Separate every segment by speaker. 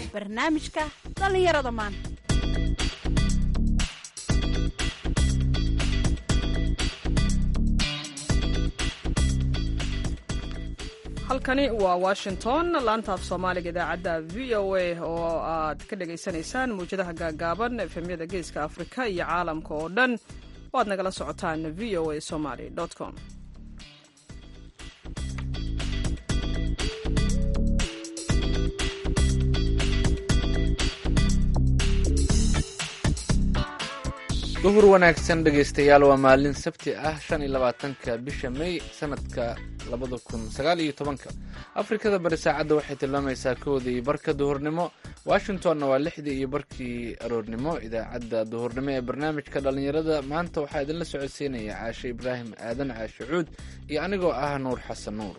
Speaker 1: barnaamijka dhallinyarada maanta
Speaker 2: halkani waa washington laanta af soomaaliga idaacadda v o a oo aad ka dhagaysanaysaan mawjadaha gaagaaban efemyada geeska afrika iyo caalamka oo dhan oo aad nagala socotaan v o a somaly com
Speaker 3: duhur wanaagsan dhegaystayaal waa maalin sabti ah shan iyo labaatanka bisha may sanadka labada kun sagaal iyo tobanka afrikada bari saacadda waxay tilmaamaysaa kowda iyo barka duhurnimo washingtonna waa lixdii iyo barkii aroornimo idaacadda duhurnimo ee barnaamijka dhallinyarada maanta waxaa idinla socodsiinaya caashe ibraahim aadan caashe cuud iyo anigoo ah nuur xasan nuur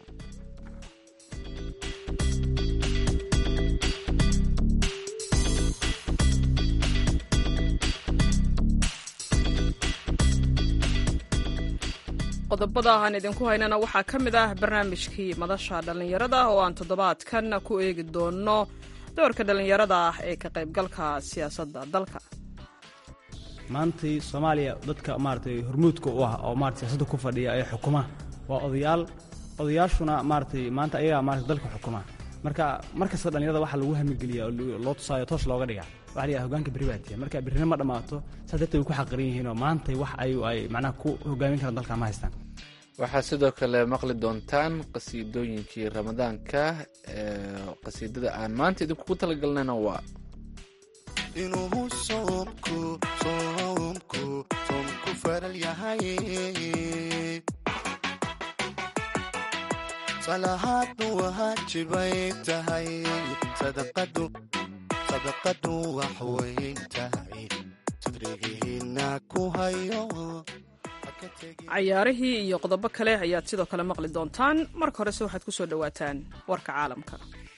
Speaker 2: qodobada aan idinku haynana waxaa ka mid ah barnaamijkii madasha dhallinyarada oo aan toddobaadkan ku eegi doono doorka dhallinyarada ah ee ka qaybgalka siyaasadda dalka
Speaker 4: maantay soomaaliya dadka maaratay hormuudka u ah oo maarata siyaasadda ku fadhiya ee xukuma waa odayaal odayaashuna maaratay maanta ayagaa maarata dalka xukuma marka mar kasta dhallinyarada waxaa lagu hamigeliya oo loo tusaayo toos looga dhiga waxa la yidhaha hogaanka berri baatiya marka berrina ma dhammaato saas darteed way ku xaqiran yihiinoo maantay wax ay ay macnaha ku hogaamin karaan dalka ma haystaan
Speaker 3: waxaa sidoo kale maqli doontaan qasiidooyinkii ramadaanka qasiidada aan maanta idinkugu talagalnayna waa
Speaker 5: inuu soomku soomku soomku faral yahay salahaadnu waajibay tahay sadaqadu sadaqadu wax weyn tahay sadrigihiina ku hayo
Speaker 2: cayaarihii iyo qodobo kale ayaad sidoo kale maqli doontaan marka horese waxaad ku soo dhowaataan warka caalamka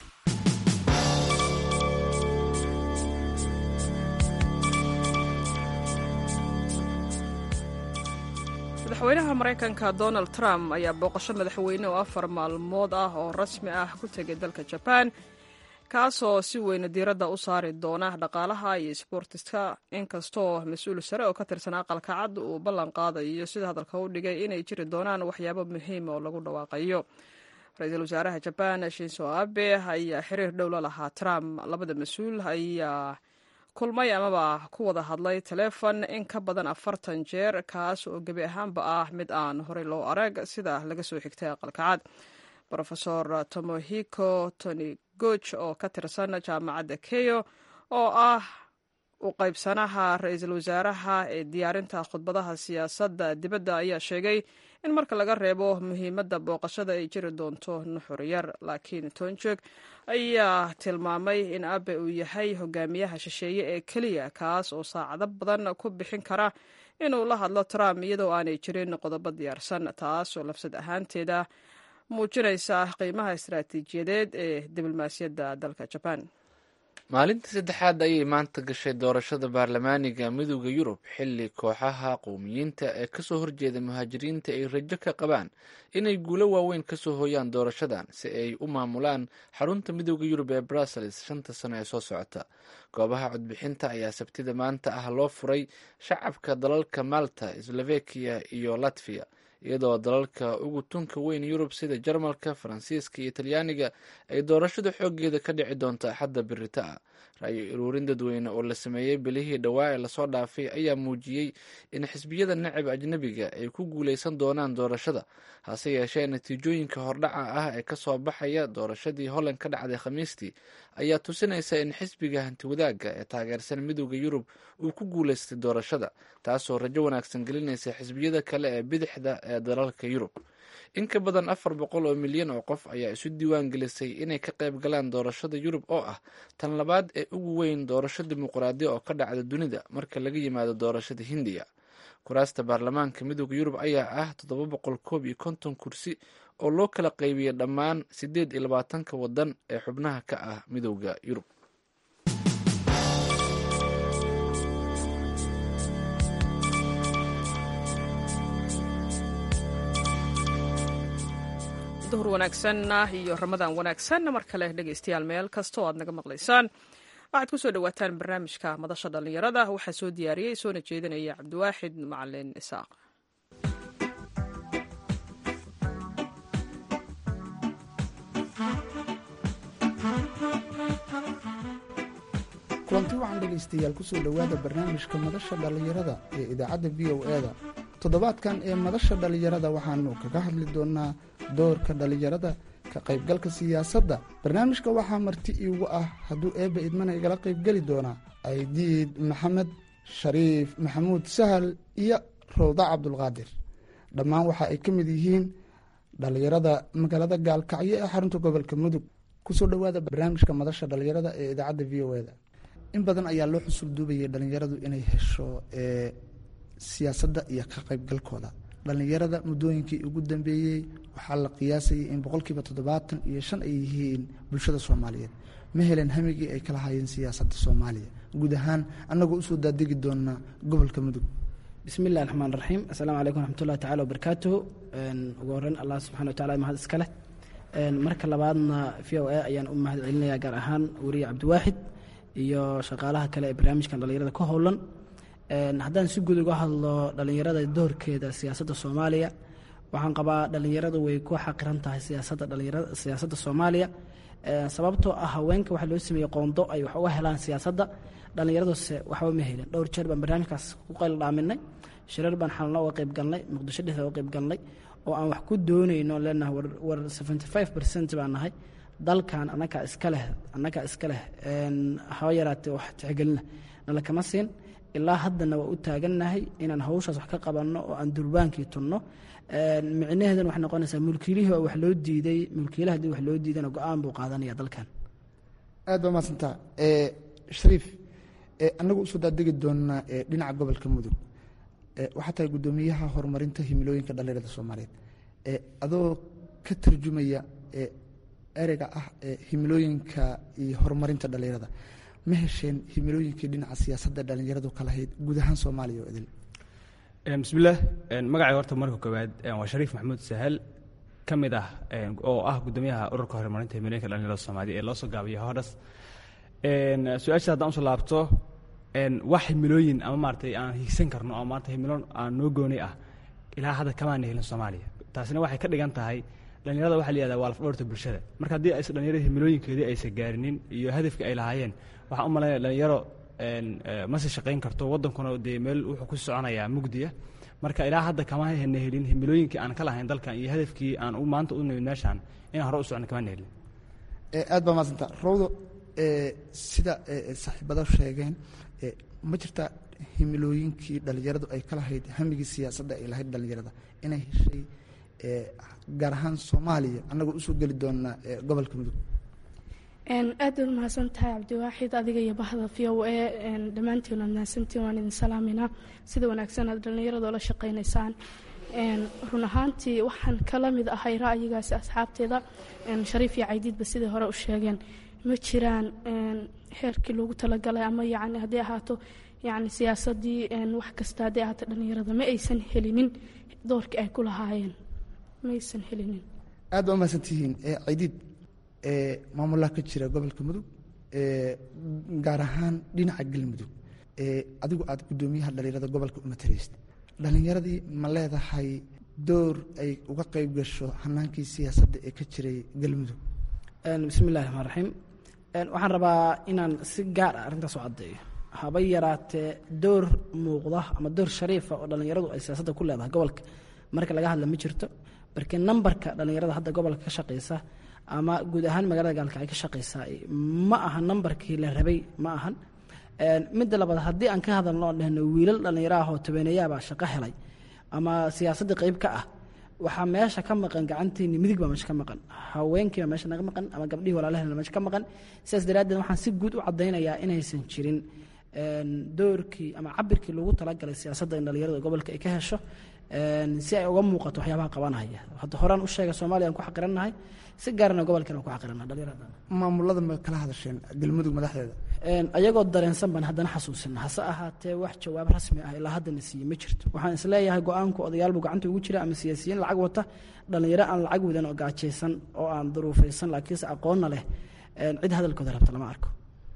Speaker 2: madaxweynaha maraykanka donald trump ayaa booqasho madaxweyne oo afar maalmood ah oo rasmi ah ku tegay dalka jabaan kaasoo si weyna diiradda u saari doona dhaqaalaha iyo sboortiska inkastoo mas-uul sare oo ka tirsan aqalka cad uu ballan qaadayo sida hadalka u dhigay inay jiri doonaan waxyaabo muhiima oo lagu dhawaaqayo ra-iisul wasaaraha jabaan shinso abe ayaa xiriir dhow la lahaa trump labada mas-uul ayaa kulmay amaba ku wada hadlay taleefon in ka badan afartan jeer kaas oo gebi ahaanba ah mid aan horey loo arag sida laga soo xigtay aqalka cad rofesor tomohiko tonigoch oo ka tirsan jaamacadda keyo oo ah u qaybsanaha ra-iisul wasaaraha ee diyaarinta khudbadaha siyaasadda dibadda ayaa sheegay in marka laga reebo muhiimadda booqashada ay jiri doonto nuxur yar laakiin tonjog ayaa tilmaamay in abe uu yahay hogaamiyaha shisheeye ee keliya kaas oo saacado badan ku bixin kara inuu la hadlo trump iyadoo aanay jirin qodobo diyaarsan taas oo lafsad ahaanteeda muujinaysa qiimaha istaraatiijiyadeed ee diblomaasiyadda dalka jabaan
Speaker 3: maalintii saddexaad ayay maanta gashay doorashada baarlamaaniga midooda yurub xilli kooxaha qowmiyiinta ee kasoo horjeeda muhaajiriinta ay rajo ka qabaan inay guulo waaweyn kasoo hooyaan doorashadan si ay u maamulaan xarunta midooda yurub ee brussels shanta sano ee soo socota goobaha codbixinta ayaa sabtida maanta ah loo furay shacabka dalalka malta slovakiya iyo latviya iyadoo dalalka ugu tunka weyn yurub sida jarmalka faransiiska iyo talyaaniga ay doorashada xooggeeda ka dhici doonto axadda birita ah ra-yo uruurin dadweyne oo la sameeyey bilihii dhowaa ee lasoo dhaafay ayaa muujiyey in xisbiyada nacib ajnabiga ay ku guuleysan doonaan doorashada hase yeeshee natiijooyinka hordhaca ah ee kasoo baxaya doorashadii holland ka dhacday khamiistii ayaa tusinaysa in xisbiga hantiwadaaga ee taageersan midooda yurub uu ku guuleystay doorashada taasoo rajo wanaagsan gelinaysa xisbiyada kale ee bidixda ee dalalka yurub in ka badan afar boqol oo milyan oo qof ayaa isu diiwaan gelisay inay ka qayb galaan doorashada yurub oo ah tan labaad ee ugu weyn doorasho dimuqraadiya oo ka dhacda dunida marka laga yimaado doorashada hindiya kuraasta baarlamaanka midooda yurub ayaa ah toddoba boqol koob iyo konton kursi oo loo kala qaybiyey dhammaan siddeed iyo labaatanka waddan ee xubnaha ka ah midooda yurub
Speaker 2: duhur wanaagsan iyo ramadaan wanaagsan mar kale dhegaystayaal meel kasta oo aad naga maqlaysaan waxaad ku soo dhowaataan barnaamijka madasha dhallinyarada waxaa soo diyaariyey soona jeedinaya cabdiwaaxid macalin isaaq
Speaker 6: kulanti waxaan dhegaystayaal kusoo dhowaada barnaamijka madasha dhallinyarada ee idaacadda v o e da toddobaadkan ee madasha dhallinyarada waxaanu kaga hadli doonaa doorka dhallinyarada ka qaybgalka siyaasadda barnaamijka waxaa marti iigu ah hadduu eebba idmana igala qaybgeli doonaa aydiid maxamed shariif maxamuud sahal iyo rowda cabdulqaadir dhammaan waxa ay ka mid yihiin dhallinyarada magaalada gaalkacyo ee xarunta gobolka mudug kusoo dhowaada barnaamijka madasha dhallinyarada ee idaacadda v o e da in badan ayaa loo xusul duubayay dhallinyaradu inay hesho siyaasadda iyo ka qaybgalkooda dhallinyarada muddooyinkii ugu dambeeyey waxaa la qiyaasayay in boqolkiiba toddobaatan iyo shan ay yihiin bulshada soomaaliyeed ma helen hamigii ay kala hayeen siyaasadda soomaaliya guud ahaan annagoo usoo daadegi doonaa gobolka mudug
Speaker 7: bismi illahi raxmaan raxiim assalaamu calaykum raxmatullahi tacala wabarakaatuhu ugu horreyn allah subxana wa tacala mahad iska leh marka labaadna v o a ayaan u mahad celinayaa gaar ahaan weriye cabdiwaaxid iyo shaqaalaha kale ee barnaamijkan dhallinyarada ka howlan haddaan si guud uga hadlo dhallinyarada doorkeeda siyaasadda soomaaliya waxaan qabaa dhallinyaradu way ku xaqiran tahay siyaasadda dhalinyarada siyaasadda soomaaliya sababtoo ah haweenka waxaa loo sameeyey qoondo ay wax uga helaan siyaasadda dhallinyaraduse waxba ma helin dhowr jeer baan barnaamijkaas ku qayl dhaaminay shirar baan xalno uga qayb galnay muqdisho dhexda uga qayb galnay oo aan wax ku doonayno leenahay war seventy five percent baan nahay dalkan annagaa iska leh annagaa iska leh haba yaraatee wax tixgelina nala kama siin ilaa haddana waa u taagannahay inaan hawshaas wax ka qabanno oo aan durbaankii tunno micnaheeduna waxay noqonaysaa mulkiilihii oo wax loo diiday mulkiilaha haddii wax loo diidana go-aan buu qaadanaya dalkan
Speaker 6: aad baa mahadsantaa shariif annagu usoo daadegi doonaa dhinaca gobolka mudug waxaa tahay guddoomiyaha horumarinta himilooyinka dhallinyarada soomaaliyeed adoo ka tarjumaya ereyga ah himilooyinka iyo horumarinta dhallinyarada ma hesheen himilooyinkii dhinaca siyaasadda dhallinyaradu ka lahayd guud ahaan soomaaliya oo idil
Speaker 4: bismillaah magacay horta marka koowaad waa shariif maxamuud sahal ka mid ah oo ah guddoomiyaha ururka horumarinta himilooyinka dhallinyarada soomaaliya ee loo soo gaabiyo hodhas su-aasha haddaan usoo laabto wax himilooyin ama maaratay aan hiigsan karno oo maarata himilo aan noo gooni ah ilaa hadda kamaana helin soomaaliya taasina waxay ka dhigan tahay dhallinyarada waxa la yihahda waa lafdhoorta bulshada marka haddii aysa dhallinyarada himilooyinkeedii aysa gaarinin iyo hadafkii ay lahaayeen waxaan u malaynaya dhalinyaro masi shaqayn karto waddankuna dee meel wuxuu ku soconayaa mugdiya marka ilaa hadda kama hana helin himilooyinkii aan ka lahayn dalkan iyo hadafkii aan maanta u nimid meeshaan inaan hore u socno kamana helin
Speaker 6: aad baa mahadsanta rowdo sida saaxiibada sheegeen ma jirta himilooyinkii dhallinyaradu ay ka lahayd hamigii siyaasadda ay lahayd dhallinyarada inay heshay gaar ahaan soomaaliya annagoo usoo geli doonaa gobolka mudug
Speaker 8: aad baad mahadsan tahay cabdiwaaxid adiga iyo bahda v o a dhammaantiin waad mahadsantiin waan idin salaaminaa sida wanaagsan aad dhallinyarada ola shaqaynaysaan run ahaantii waxaan kala mid ahay ra'yigaasi asxaabteeda shariif iyo caydiidba sidai hore u sheegeen ma jiraan heerkii loogu talagalay ama yacni haddii ahaato yacni siyaasaddii wax kasta haddii ahaato dhallinyarada ma aysan helinin doorkii ay ku lahaayeen ma aysan helinin
Speaker 6: aad baa umahadsantihiin caydiid maamulaha ka jira gobolka mudug gaar ahaan dhinaca galmudug adigu aad guddoomiyaha dhallinyarada gobolka u mataleysid dhallinyaradii ma leedahay door ay uga qayb gasho hanaankii siyaasadda ee ka jiray galmudug
Speaker 7: bismi illahi raxmaan raxiim waxaan rabaa inaan si gaar ah arrintaas u caddeeyo haba yaraatee door muuqda ama door shariifa oo dhallinyaradu ay siyaasadda ku leedahay gobolka marka laga hadla ma jirto barkii nambarka dhallinyarada hadda gobolka ka shaqaysa ama guud ahaan magaalada gaalka ay ka shaqaysaa ma aha nambarkii la rabay ma ahan midda labaad haddii aan ka hadalno oon dhehno wiilal dhallinyaro ah oo tabeneyaabaa shaqo helay ama siyaasaddii qayb ka ah waxaa meesha ka maqan gacantiini midig baa meesha ka maqan haweenkiibaa meesha naga maqan ama gabdhihii walaalahena meesha ka maqan sidaas daraaddeed waxaan si guud u caddaynayaa inaysan jirin doorkii ama cabirkii loogu talagalay siyaasadda in dhallinyarada gobolka ay ka hesho si ay uga muuqato waxyaabaha qabanaya hadda horaan u sheega soomaaliya aan ku xaqirannahay si gaarana gobolkan aan ku xaqirannahay dhallinyarada
Speaker 6: maamulada ma kala hadasheen galmudug madaxdeeda
Speaker 7: ayagoo dareensan baan haddana xasuusina hase ahaatee wax jawaab rasmi ah ilaa haddana siiye ma jirto waxaan isleeyahay go-aanku odayaalbu gacanta ugu jira ama siyaasiyiin lacag wata dhallinyaro aan lacag wadan oo gaajaysan oo aan duruufaysan laakiinse aqoonna leh cid hadalkooda rabta lama arko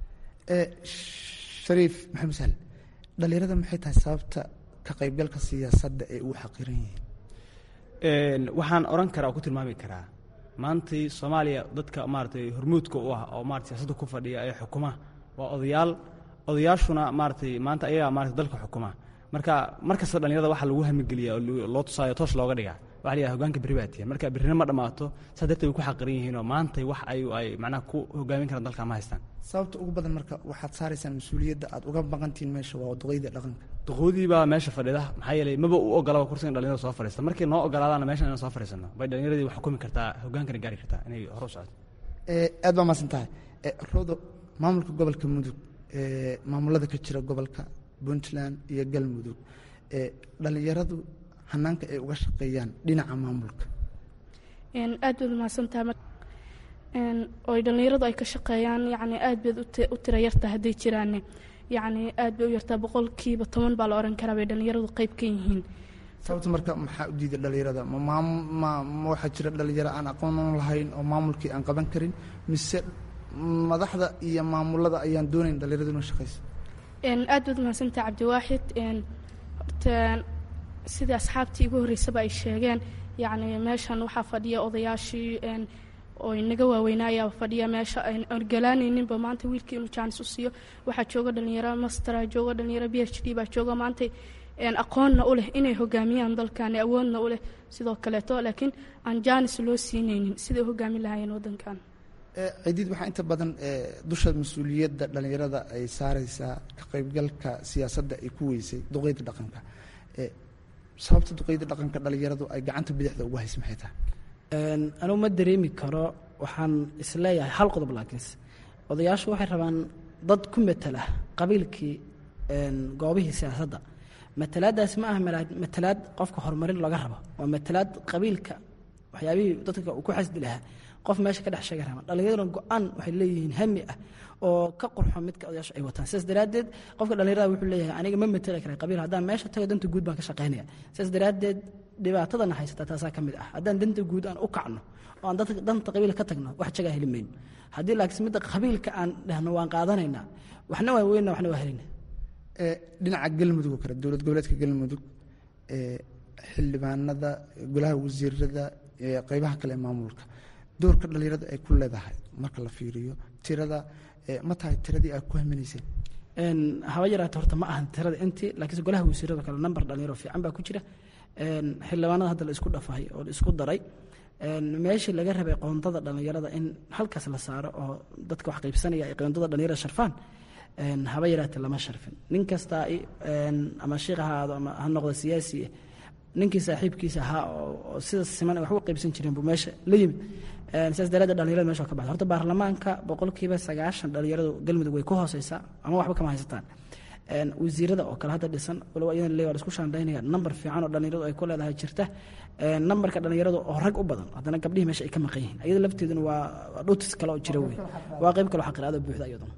Speaker 6: shariif maxamed sahal dhalinyarada maxay tahay sababta ka qaybgalka siyaasadda ay ugu xaqiran yihiin
Speaker 4: waxaan odhan karaa oo ku tilmaami karaa maantay soomaaliya dadka maaratay hormuudka u ah oo maarata siyaasadda ku fadhiya ee xukuma waa odayaal odayaashuna maaratay maanta ayagaa maarata dalka xukuma marka mar kasta dhalinyarada waxaa lagu hamigeliya oo loo tusaayo toos looga dhigaa waxa la yidhaha hogaanka berri baa tiyan marka berrina ma dhammaato saa darteed way ku xaqiran yihiinoo maantay wax ay ay macnaha ku hogaamin karaan dalka ma haystaan
Speaker 6: sababta ugu badan marka waxaad saaraysaan mas-uuliyadda aad uga baqantihiin meesha waa duqeyda dhaqanka
Speaker 4: duqoodii baa meesha fadhida maxaa yeelay maba u ogolaba kursigan dhalinyarada soo fadhiista markay noo ogolaadaana meeshan inaan soo fadhiisano bay dhalinyaradii wax xukumi kartaa hogaankana gaari kartaa inay hore u socoto
Speaker 6: aad baa maasan tahay rodo maamulka gobolka mudug maamulada ka jira gobolka puntland iyo galmudug dhalinyaradu hanaanka ay uga shaqeeyaan dhinaca maamulka
Speaker 8: aad baad umahadsantahay oy dhallinyaradu ay ka shaqeeyaan yani aad baad u tira yartaa hadday jiraane yacni aad bay u yartaa boqolkiiba toban baa la oran karaa bay dhallinyaradu qeyb ka yihiin
Speaker 6: sababta marka maxaa u diiday dhalinyarada ma ma waxaa jira dhalinyaro aan aqoon lahayn oo maamulkii aan qaban karin mise madaxda iyo maamulada ayaan doonayn dhalinyaradu inuu shaqeyso
Speaker 8: aad baad umahadsantahay cabdiwaaxid horta sidai asxaabtii igu horreysaba ay sheegeen yacni meeshan waxaa fadhiya odayaashii oo inaga waaweynaaya fadhiya meesha aan orgalaanayninba maanta wiilkii inuu jaanis u siiyo waxaa jooga dhalinyaro mastera jooga dhalinyaro b h d baa jooga maanta aqoonna u leh inay hogaamiyaan dalkan awoodna u leh sidoo kaleeto laakiin aan jaanis loo siinaynin siday u hogaamin lahaayeen waddankan
Speaker 6: cidiid waxaa inta badan dusha mas-uuliyadda dhalinyarada ay saareysaa ka qaybgalka siyaasadda ay ku weysay duqeyda dhaqanka sababta duqeyda dhaqanka dhalinyaradu ay gacanta bidixda ugu haysa maxay tahay
Speaker 7: anugu ma dareemi karo waxaan isleeyahay hal qodob laakiinse odayaashu waxay rabaan dad ku matala qabiilkii goobihii siyaasadda matalaadaasi ma aha matalaad qofka horumarin laga rabo waa matalaad qabiilka waxyaabihii dadka ku xasdi lahaa qof meesha ka dhex sheega rabaan dhallinyaraduna go-aan waxay leeyihiin hami ah oo ka qurxo midka odayaashu ay wataan sidaas daraaddeed qofka dhallinyarada wuxuu leeyahay aniga ma matali kara qabiil haddaan meesha tago danta guud baan ka shaqaynaya sidaas daraaddeed dhibaatadana haysata taasaa ka mid ah haddaan danta guud aan u kacno oo aan dadka danta qabiilka ka tagno wax jagaa heli mayno haddii laakiin midda qabiilka aan dhahno waan qaadanaynaa waxna waa weynna waxna waa helina
Speaker 6: dhinaca galmudug oo kale dowlad goboleedka galmudug xildhibaanada golaha wasiirada qeybaha kale ee maamulka doorka dhalinyarada ay ku leedahay marka la fiiriyo tirada ma tahay tiradii aad ku haminayseen
Speaker 7: haba yaraata horta ma ahan tirada intii laakiinse golaha wasiirada kale namber dhalinyaro fiican baa ku jira xildhibaanada hadda la isku dhafahay oo la isku daray meeshii laga rabay qoondada dhalinyarada in halkaas la saaro oo dadka wax qaybsanaya ay qoondada dhalinyarada sharfaan haba yaraate lama sharfin nin kastaa ama shiikh ha ahaado ama ha noqdo siyaasi ninkii saaxiibkiisa ahaa oo sida siman wax u qaybsan jireen buu meesha la yimid sidaas daraaddeed dhalinyarada mesha ka baxda horta baarlamaanka boqolkiiba sagaashan dhalinyaradu galmudug way ku hooseysaa ama waxba kama haysataan wasiirada oo kale hadda dhisan walow iyadan le waa la isku shaandaynaya namber fiican oo dhalinyaradu ay ku leedahay jirta nambarka dhalinyaradu oo rag u badan haddana gabdhihii meesha ay ka maqan yihiin iyada lafteeduna waa dhutis kale oo jira wey waa qayb kale oo xaqiraado buuxda iyaduna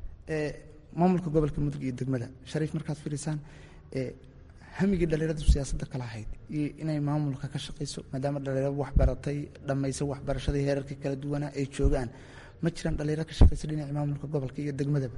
Speaker 6: maamulka gobolka mudug iyo degmada shariif markaad fiirisaan hamigii dhalinyaradu siyaasadda kala ahayd iyo inay maamulka ka shaqayso maadaama dhalinyaradu waxbaratay dhammaysa waxbarashadii heerarka kala duwanaa ay joogaan ma jiraan dhalinyaro ka shaqaysa dhinaca maamulka gobolka iyo degmadaba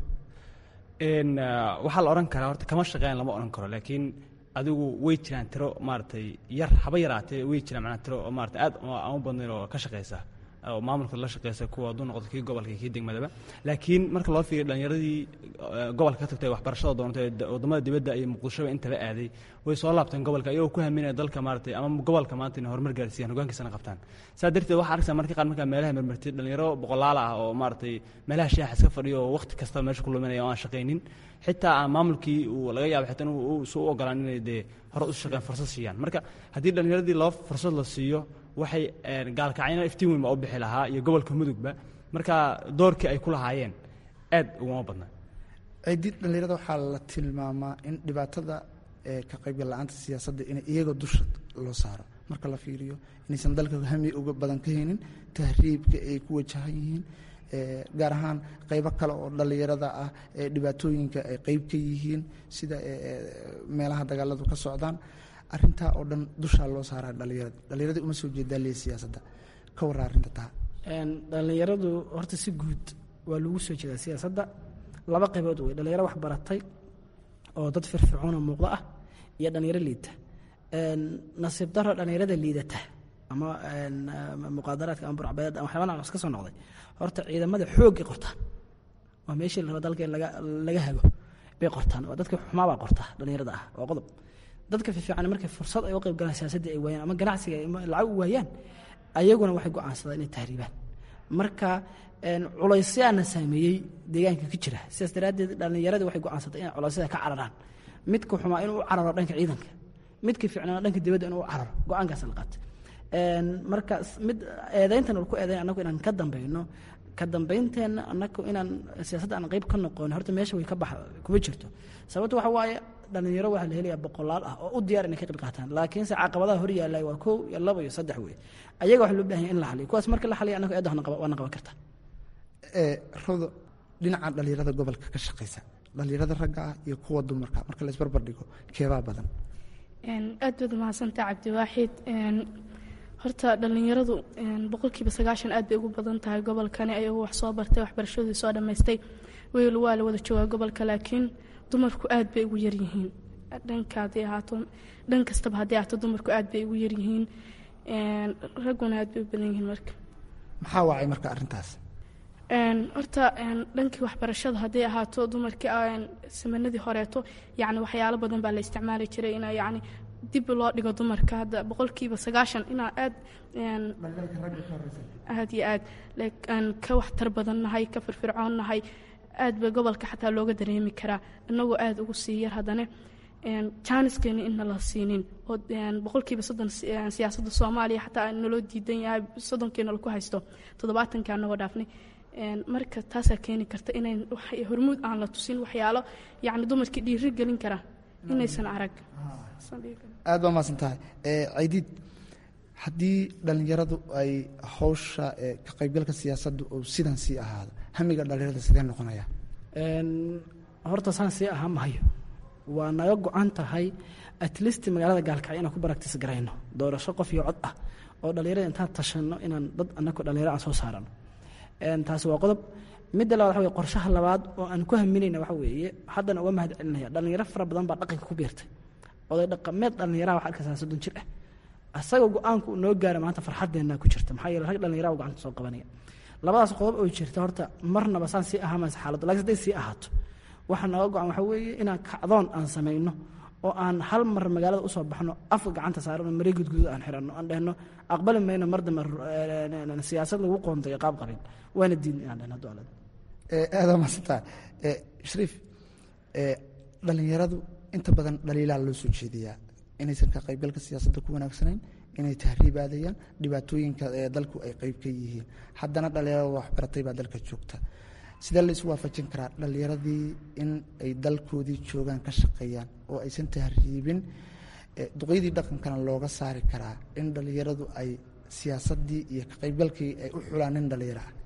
Speaker 4: waxaa la odhan karaa horta kama shaqeyn lama odhan karo laakiin adigu way jiraan tiro maaragtay yar haba yaraatee way jiraan macnaa tiro oo maarata aad aan u badnayn oo ka shaqeysa oo maamulka la shaqeysa kuwa hadduu noqdo kii gobolka iyo kii degmadaba laakiin marka loo fiiriyo dhalinyaradii gobolka ka tagtay waxbarashada doontay waddamada dibadda iyo muqdishoba intaba aaday way soo laabteen gobolka iyagoo ku haminaya dalka maaratay ama gobolka maanta inay horumar gaarsiiyaan hogaankiisana qabtaan saa darteed waxaa arkaysaa marka qaar markaa meelaha marmartay dhalinyaro boqolaal ah oo maaratay meelaha shaaxa iska fadhiyo oo waqti kasta meesha ku luminaya oo aan shaqaynin xitaa aan maamulkii uu laga yaabo xitaa inuu su u ogolaan inay dee hore u shaqeyn fursad siiyaan marka haddii dhalinyaradii loo fursad la siiyo waxay gaalkacyna iftiin weyn baa u bixi lahaa iyo gobolka mudugba marka doorkii ay ku lahaayeen aad uguma badna
Speaker 6: ciidid dhalinyarada waxaa la tilmaamaa in dhibaatada ka qaybgal la-aanta siyaasadda in iyagoo dusha loo saaro marka la fiiriyo inaysan dalka hami uga badan ka haynin tahriibka ay ku wajahan yihiin gaar ahaan qaybo kale oo dhalinyarada ah ee dhibaatooyinka ay qeyb ka yihiin sida meelaha dagaaladu ka socdaan arintaa oo dhan dushaa loo saaraa dhalinyarada dhalinyarada uma soo jeedaa lee siyaasadda ka warra arrinta taa
Speaker 7: dhalinyaradu horta si guud waa lagu soo jeedaa siyaasadda laba qaybood wey dhalinyaro wax baratay oo dad firfircoona muuqdo ah iyo dhalinyaro liidata nasiib daro dhalinyarada liidata ama muqaadaraadka ama burcbadeed ama waxyaaba noocaas ka soo noqday horta ciidamada xoogay qortaan waa meeshii la raba dalka in laga laga hago bay qortaan waa dadka xumaabaa qorta dhalinyarada ah waa qodob dadka fiifiican markay fursad ay u qayb galaan siyaasadda ay waayaan ama ganacsiga ay lacag u waayaan ayaguna waxay go'aansadaan inay tahriibaan marka culaysyaana saameeyey deegaanka ka jira sidaas daraaddeed dhallinyaradii waxay go'aansatay inay culeysyada ka cararaan midka xumaa inuu u cararo dhanka ciidanka midka fiicnaana dhanka dibadda inuu u cararo go-aankaas la qaatay marka mid eedayntan ku eedayn annagu inaan ka dambayno ka dambaynteenna annagu inaan siyaasadda aan qayb ka noqon horta meesha way ka bax kuma jirto sababto waxa waaye dhalinyaro waxaa la helayaa boqolaal ah oo u diyaar inay ka qayb qaataan laakiinse caqabadaha hor yaallay waa kow iyo laba iyo saddex wey ayaga waxa loo bahan yahay in la xaliyo kuwaas marka la xaliyo annagu eedda waana qaban kartaa
Speaker 6: rodo dhinaca dhalinyarada gobolka ka shaqaysa dhalinyarada ragga ah iyo kuwa dumarka marka la isbarbar dhigo keebaa badan
Speaker 8: aad baad mahadsantaa cabdiwaaxid horta dhallinyaradu boqolkiiba sagaashan aad bay ugu badan tahay gobolkani ayagoo wax soo bartay waxbarashadii soo dhammaystay weyl waa la wada joogaa gobolka laakiin dumarku aad bay ugu yaryihiin dhanka haddii ahaato dhan kastaba haddii ahaato dumarku aad bay ugu yaryihiin ragguna aad bay u badan yihiin marka
Speaker 6: maxaa wacay marka arrintaas
Speaker 8: horta dhankii waxbarashada hadday ahaato dumarkii samanadii horeeto yani waxyaalo badan baa la isticmaali jiray ina yani dib loo dhigo dumarka hadda boqolkiiba sagaashan inaa aad aad iyo aad aan ka waxtar badan nahay ka firfircoon nahay aad ba gobolka xataa looga dareemi karaa inagoo aad ugu sii yar haddana jaaniskeena inna la siinin oo boqolkiiba soddon siyaasadda soomaaliya xataa naloo diidan yahay soddonkeena laku haysto toddobaatanka anagoo dhaafnay marka taasaa keeni karta inayn hormuud aan la tusin waxyaalo yani dumarkii dhiiri gelin kara inaysan arag
Speaker 6: aad baa mahadsan tahay caydiid haddii dhallinyaradu ay hawsha ka qaybgalka siyaasadda uu sidan sii ahaado hamiga dhallinyarada sidee noqonaya
Speaker 7: horta saan sii ahaa mahayo waa naga go-an tahay atleast magaalada gaalkacyo inaan ku baraktis garayno doorasho qof iyo cod ah oo dhallinyarada intaan tashanno inaan dad anako dhallinyaro aan soo saarano taasi waa qodob midda labaad waxa wey qorshaha labaad oo aan ku haminayna waxa weeye haddana uga mahad celinaya dhallinyaro fara badan baa dhaqanka ku biirtay oday dhaqameed dhallinyaraha waxa arkaysaa soddon jir ah asagoo go-aanku uu noo gaara maanta farxaddeenna ku jirta maxaa yeele rag dhallinyaraha gacanta soo qabanaya labadaas qodob oo jirta horta marnaba saan sii ahaa maysa xaaladda laakiin hadday sii ahaato waxa nooga go-an waxa weeye inaan kacdoon aan samayno oo aan hal mar magaalada usoo baxno afka gacanta saarano marey gudguduud aan xiranno aan dhehno aqbali mayno mar dambe siyaasad lagu qoontayo qaab qabin waana diidna inaan dhehno haddu alad
Speaker 6: aadaa mahadsantaa shariif dhallinyaradu inta badan dhaliilaa loo soo jeediyaa inaysan ka qaybgalka siyaasadda ku wanaagsanayn inay tahriibaadayaan dhibaatooyinka ee dalku ay qayb ka yihiin haddana dhallinyarada waxbaratay baa dalka joogta sidee la isu waafajin karaa dhallinyaradii in ay dalkoodii joogaan ka shaqeeyaan oo aysan tahriibin duqyadii dhaqankana looga saari karaa in dhallinyaradu ay siyaasaddii iyo ka qaybgalkii ay u xulaan nin dhallinyaro ah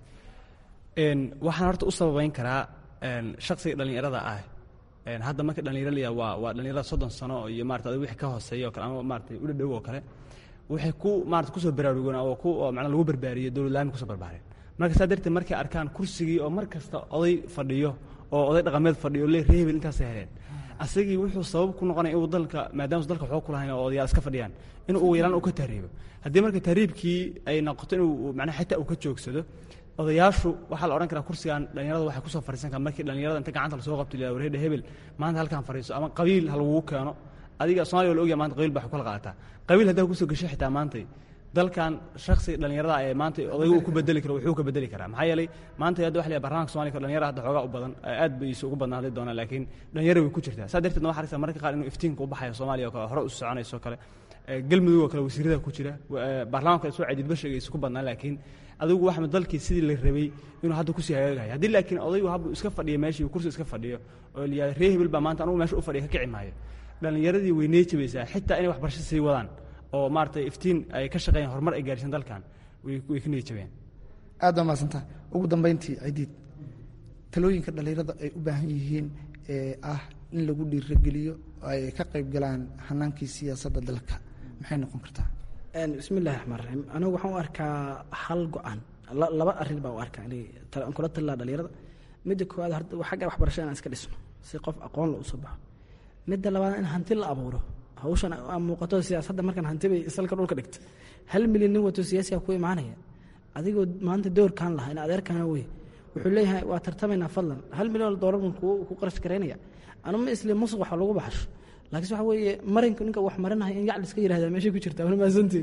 Speaker 4: waxaan horta u sababeyn karaa shaksiga dhallinyarada ah hadda marka dhallinyaro la waa waa dhallinyarada soddon sano iyo marata adig wixii ka hooseeya oo kale ama maarata u dhadhow oo kale waxay ku maarata kusoo baraarugoon oo ku oo macnaa lagu barbaariyey dowladlaami kusoo barbaareen marka saa darteed markay arkaan kursigii oo mar kasta oday fadhiyo oo oday dhaqameed fadhiyo le reebel intaasay heleen asagii wuxuu sabab ku noqonaya inuu dalka maadaama dalka waxba ku lahayn oo odayaal iska fadhiyaan inuu ugu yaraan uu ka tahriibo haddii marka tahriibkii ay noqoto inuu macnaha xitaa uu ka joogsado odayaashu waxaa la odhan karaa kursigan dhallinyarada waxay kusoo fadhiisan karaa markii dhallinyarada inta gacanta lasoo qabto la wareedha hebel maanta halkaan fadhiiso ama qabiil ha lagugu keeno adiga somalia waa la ogyahay maanta qabiil baa kala qaadataa qabiil haddaa kusoo gashay xitaa maantay dalkan shaksiga dhallinyarada ee maanta odayga uu ku bedeli karo wuxuu ka bedeli karaa maxaa yeelay maanta hadda waxa la barnaamijka Soomaaliya dhalinyarada hadda xoogaa u badan aad bay isu ugu badnaan hadii doonaan laakiin dhalinyaro way ku jirtaa saa darteed waxa aragtaa marka qaar inuu iftiinka u baxayo Soomaaliya oo kale hore u soconayso kale galmudug oo kale wasiirada ku jira baarlamaanka soo cadid bashiga isu badnaan laakiin adigu waxa dalkii sidii la rabay inuu hadda ku sii hagaagayo haddii laakiin odaygu habbu iska fadhiyo meeshii kursi iska fadhiyo oo liyaa ree hebel baa maanta anugu meesha u fadhiya ka kici maayo dhallinyaradii way neejabaysaa xitaa inay waxbarasho sii wadaan oo maaragtay iftiin ay ka shaqeeyaan horumar ay gaarsiin dalkan way ka neejabeen
Speaker 6: aad baa mahadsantaha ugu dambayntii cidiid talooyinka dhallinyarada ay u baahan yihiin ee ah in lagu dhiirageliyo ay ka qayb galaan hanaankii siyaasadda dalka maxay noqon kartaa
Speaker 7: bismi illahi raxmaan raxiim anigu waxaan u arkaa hal go-aan laba arrin baan u arkaa aan kula talilaa dhalinyarada midda koowaad horta xagga waxbarashada inaan iska dhisno si qof aqoon la usoo baxo midda labaad in hanti la abuuro hawshan aa muuqato siyaasadda markaan hanti bay salka dhulka dhigta hal milyan nin wato siyaasiga ku imaanaya adigoo maanta doorkaan laha in adeerkaana wey wuxuu leeyahay waa tartamaynaa fadlan hal milyan oo doolar baan ku qarash garaynaya anu ma isli musuq wax lagu baxasho laakiinse waxa weeye marinka ninka wax marinaya in yac liska yirahdaa meeshay ku jirtaa wala maasantii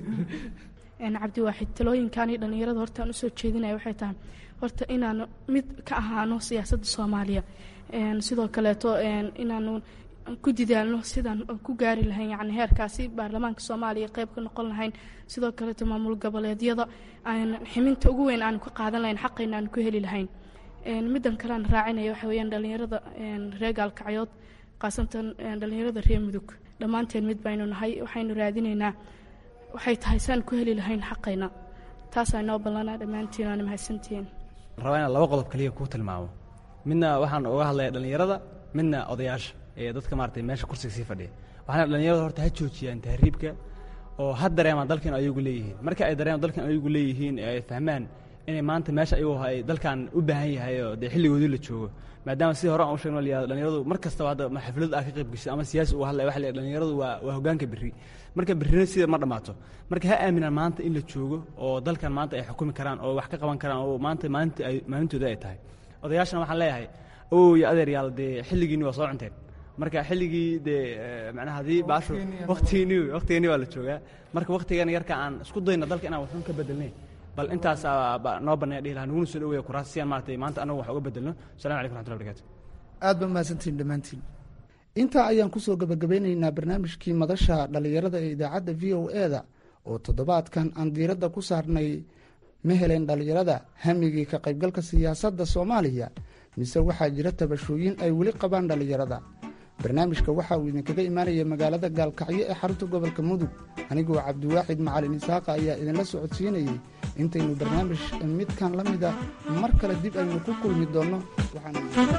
Speaker 8: cabdiwaaxid talooyinkaani dhallinyarada horta aan usoo jeedinaya waxay tahay horta inaanu mid ka ahaano siyaasadda soomaaliya sidoo kaleeto inaanu ku didaalno sidaan ku gaari lahayn yani heerkaasi baarlamaanka soomaaliya qeyb ka noqon lahayn sidoo kaleeto maamul goboleedyada aan ximinta ugu weyn aanu ka qaadan lahayn xaqayna aanu ku heli lahayn middan kale aan raacinaya waxa weyaan dhallinyarada reer gaalkacyood khaasatan dhallinyarada reer mudug dhammaanteen mid baynu nahay waxaynu raadinaynaa waxay tahay saan ku heli lahayn xaqayna taasaa inoo ballanaa dhammaantiin waana mahadsantihiin
Speaker 4: rabaa inaan laba qodob kaliya kuu tilmaamo midna waxaan uga hadlaya dhallinyarada midna odayaasha ee dadka maaragtay meesha kursiga sii fadhiya waxaana dhallinyarada horta ha joojiyaan tahriibka oo ha dareemaan dalkan ayagu leeyihiin marka ay dareemaan dalkan ayagu leeyihiin ee ay fahmaan inay maanta meesha ayagu ay dalkan u baahan yahay oo dee xilligoodii la joogo maadaama sidii hore aan u sheegno layihahdo dhallinyaradu mar kastaba hadda ma xaflad aa ka qayb gashay ama siyaasi uu hadlaya waxa la yidhahdo dhallinyaradu waa waa hoggaanka berri marka berrina sida ma dhammaato marka ha aaminaan maanta in la joogo oo dalkan maanta ay xukumi karaan oo wax ka qaban karaan oo maanta maalinta ay maalintooda ay tahay odayaashana waxaan leeyahay ow iyo adeer yaal dee xilligiinni waa soo cunteen marka xilligii dee macnaha haddii baashu waktigiinni waktigiinni waa la joogaa marka waktigan yarka aan isku dayna dalka inaan waxun ka bedelnay bal intaasaa noo banneeya dhihi lahaa naguna soo dhaweeya kuraas si aan maaragtay maanta anagu wax uga bedelno assalamu calaykum raxmatullahi barakaatu
Speaker 6: aad ba mahadsantihin dhammaantiin intaa ayaan kusoo gabagabeynaynaa barnaamijkii madasha dhallinyarada ee idaacadda v o e da oo toddobaadkan aan diiradda ku saarnay ma helen dhallinyarada hamigii ka qaybgalka siyaasadda soomaaliya mise waxaa jira tabashooyin ay weli qabaan dhallinyarada barnaamijka waxa uu idinkaga imaanaya magaalada gaalkacyo ee xarunta gobolka mudug anigoo cabdiwaaxid macalin isaaqa ayaa idinla socodsiinayey intaynu barnaamij midkan la mida mar kale dib aynu ku kulmi doonno waxaan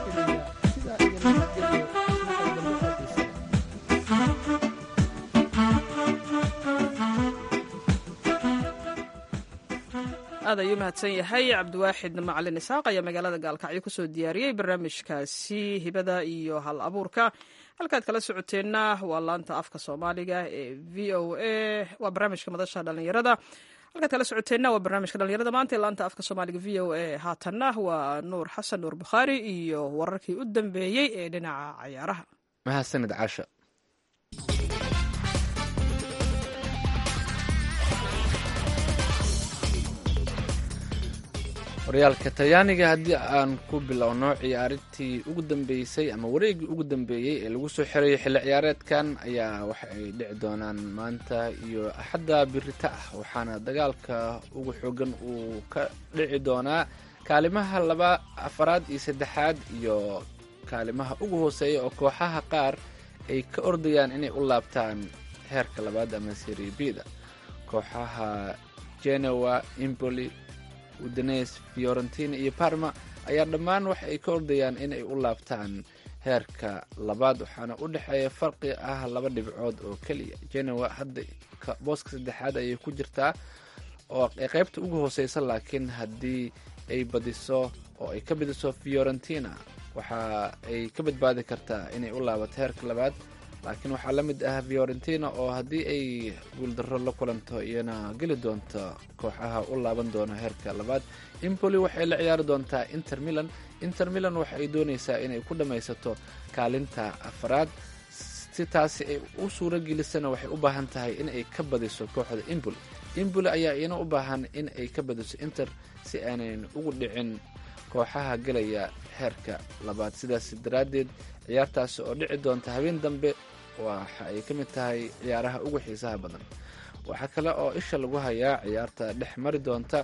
Speaker 6: sidaa iyo nabadgelyo
Speaker 2: aad ayuu mahadsan yahay cabdiwaaxid macalin isaaq ayaa magaalada gaalkacyo kusoo diyaariyey barnaamijkaasi hibada iyo hal abuurka halkaad kala socoteenna waa laanta afka soomaaliga ee v o a waa barnaamijka madasha dhallinyarada halkaad kala socoteenna waa barnaamijka dhallinyarada maanta ee laanta afka soomaaliga v o a haatanna waa nuur xasan nuur bukhaari iyo wararkii u dambeeyey ee dhinaca cayaaraha
Speaker 3: mahadsanid caasha horyaalka talyaaniga haddii aan ku bilowno ciyaarintii ugu dambeysay ama wareegii ugu dambeeyey ee lagu soo xirayay xilli ciyaareedkan ayaa waxa ay dhici doonaan maanta iyo axadda birita ah waxaana dagaalka ugu xoogan uu ka dhici doonaa kaalimaha laba afaraad iyo saddexaad iyo kaalimaha ugu hooseeya oo kooxaha qaar ay ka ordayaan inay u laabtaan heerka labaad ama seribida kooxaha genoa imboli udanes fiorentina iyo parma ayaa dhammaan waxa ay ka ordayaan inay u laabtaan heerka labaad waxaana u dhexeeya farqi ah laba dhibcood oo keliya genoa hadda booska saddexaad ayay ku jirtaa oo qaybta ugu hooseysa laakiin haddii ay badiso oo ay ka badiso fiorentina waxa ay ka badbaadi kartaa inay u laabato heerka labaad laakiin waxaa la mid ah fiorentina oo haddii ay guuldarro la kulanto iyana geli doonto kooxaha u laaban doona heerka labaad impoli waxay la ciyaari doontaa inter milan inter milan waxa ay doonaysaa inay ku dhammaysato kaalinta afaraad si taasi ay u suuro gelisana waxay u baahan tahay in ay ka badiso kooxda impoli impoli ayaa iyana u baahan in ay ka badiso inter si aanan ugu dhicin kooxaha gelaya heerka labaad sidaas daraaddeed ciyaartaasi oo dhici doonta habeen dambe waxa ay ka mid tahay ciyaaraha ugu xiisaha badan waxaa kale oo isha lagu hayaa ciyaarta dhex mari doonta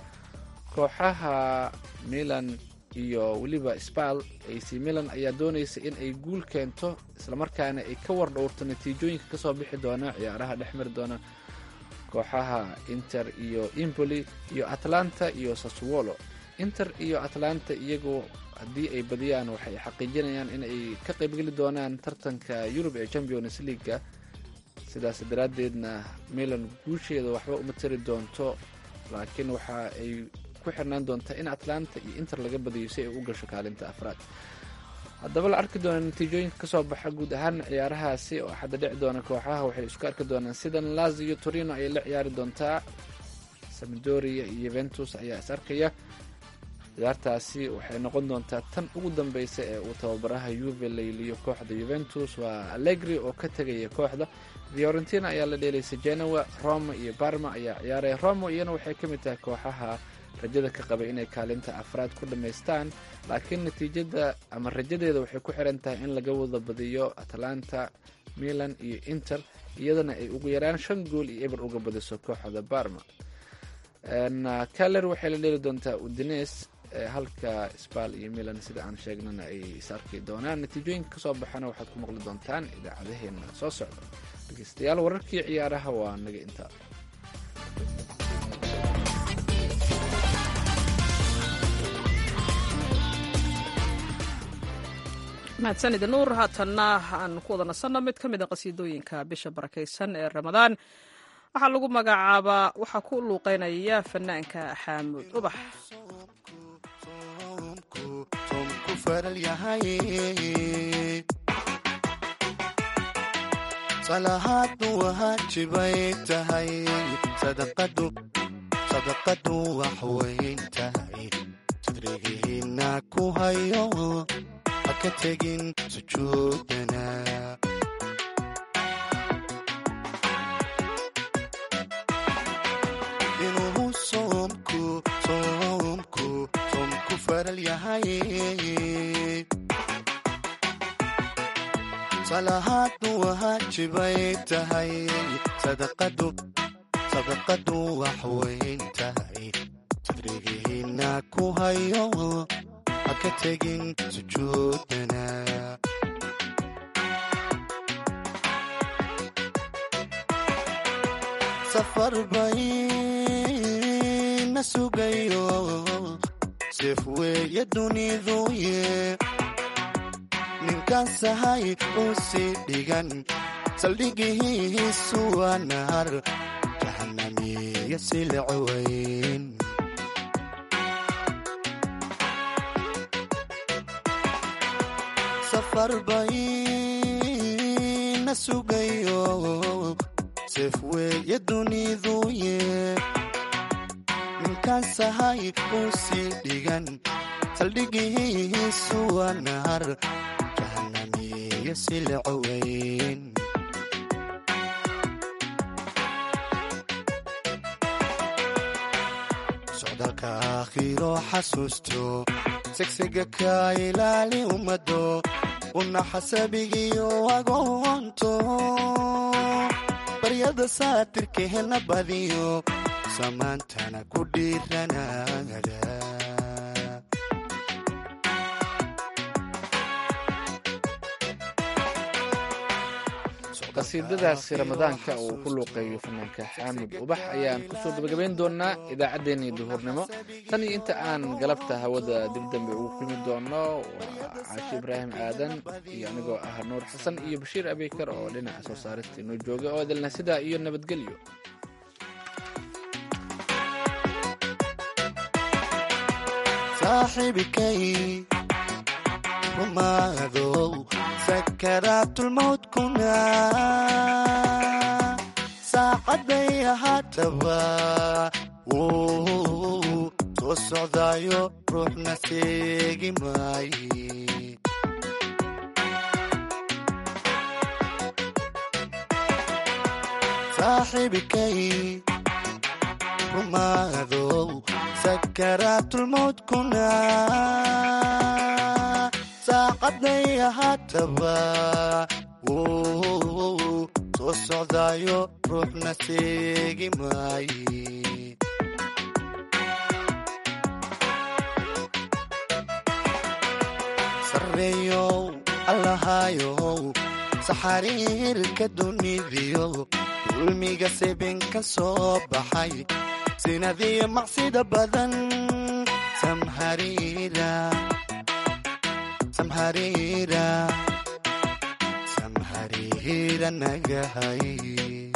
Speaker 3: kooxaha milan iyo weliba spal ac milan ayaa doonaysa in ay guul keento islamarkaana ay ka war dhowrto natiijooyinka kasoo bixi doona ciyaaraha dhex mari doona kooxaha inter iyo impoli iyo atlanta iyo saswolo inter iyo atlanta iyagoo haddii ay badiyaan waxay xaqiijinayaan in ay ka qaybgeli doonaan tartanka yurub ee champions leaguega sidaas daraaddeedna milan guusheeda waxba uma tari doonto laakiin waxa ay ku xirnaan doontaa in atlanta iyo inter laga badiyo si ay u gasho kaalinta afraad haddaba la arki doona natiijooyinka kasoo baxa guud ahaan ciyaarahaasi oo xadda dhici doona kooxaha waxay isku arki doonaan sidan lazio torino ayay la ciyaari doontaa samadoria iyo yuventus ayaa is arkaya ciyaartaasi waxay noqon doontaa tan ugu dambeysa ee uu tababaraha yuve layliyo kooxda yuventus waa allegri oo ka tegaya kooxda fiorentina ayaa la dheelaysa genoa roma iyo barma ayaa ciyaaraya roma iyana waxay ka mid tahay kooxaha rajada ka qabay inay kaalinta afraad ku dhammaystaan laakiin natiijada ama rajadeeda waxay ku xiran tahay in laga wada badiyo atlanta milan iyo inter iyadana ay ugu yaraan shan gool iyo eber uga badiso kooxda barma kaler waxay la dheeli doontaa udines halka sbal iyo milan sida aan sheegnana ay is arki doonaan natiijooyinka kasoo baxana waxaad ku maqli doontaan idaacadaheena soo socda dhegeystayaal wararkii ciyaaraha waa naga intaa
Speaker 2: mahadsanid nuur haatanna aan ku wada nasanno mid ka mid a qasiidooyinka bisha barakaysan ee ramadaan waxaa lagu magacaabaa waxaa ku luuqeynaya fanaanka xaamud ubax
Speaker 5: soomku faral yahay salahaadnu waajibay tahay sadaqadu sadaqadu wax weyn tahay sadrigihiina ku hayo ha ka tegin sujuudana inuu soomku soomku soomku faral yahay salahaadnu waajibay tahay sadaqadu sadaqadu wax weyn tahay sadrigihiina ku hayo ha ka tegin sujuudana safar bayna sugayo seef weeye duniduye ninkan sahay uu sii dhigan saldhigihiisu waa nahar jahanamiya silcaweyn safar bayna sugayo seef weeye duniduye ninkan sahay uu sii dhigan saldhigihiisu waa nahar jahanamiya silcaweyn socdaalka aakhiro xasuusto segsiga ka ilaali ummado una xasabigiyo agoonto baryada saatirkeena badiyo samaantana ku dhiiranada
Speaker 3: qasiidadaasi ramadaanka uu ku luuqeeyo fanaanka xaamud ubax ayaan kusoo gabagabayn doonaa idaacaddeenii duhurnimo tan iyo inta aan galabta hawada dib dambe ugu kulmi doono waa caashi ibraahim aadan iyo anigoo ah nuur xasan iyo bashiir abeykar oo dhinaca soo saarista inoo jooga oo idilna sidaa iyo nabadgelyo
Speaker 5: saaxiibikay rumaadow sakaraatulmawdkuna saacaday ahaataba wuu soo socdaayo ruuxna seegi maaye saaxiibikay rumaadow sakaraatulmawdkuna saacaday ahaataba wuu soo socdaayo ruuxna seegi maaye sarreeyow allahayow saxariirka dunidiyo dulmiga sebinka soo baxay sinadiyo macsida badan samhariira samhariira samhariira nagahay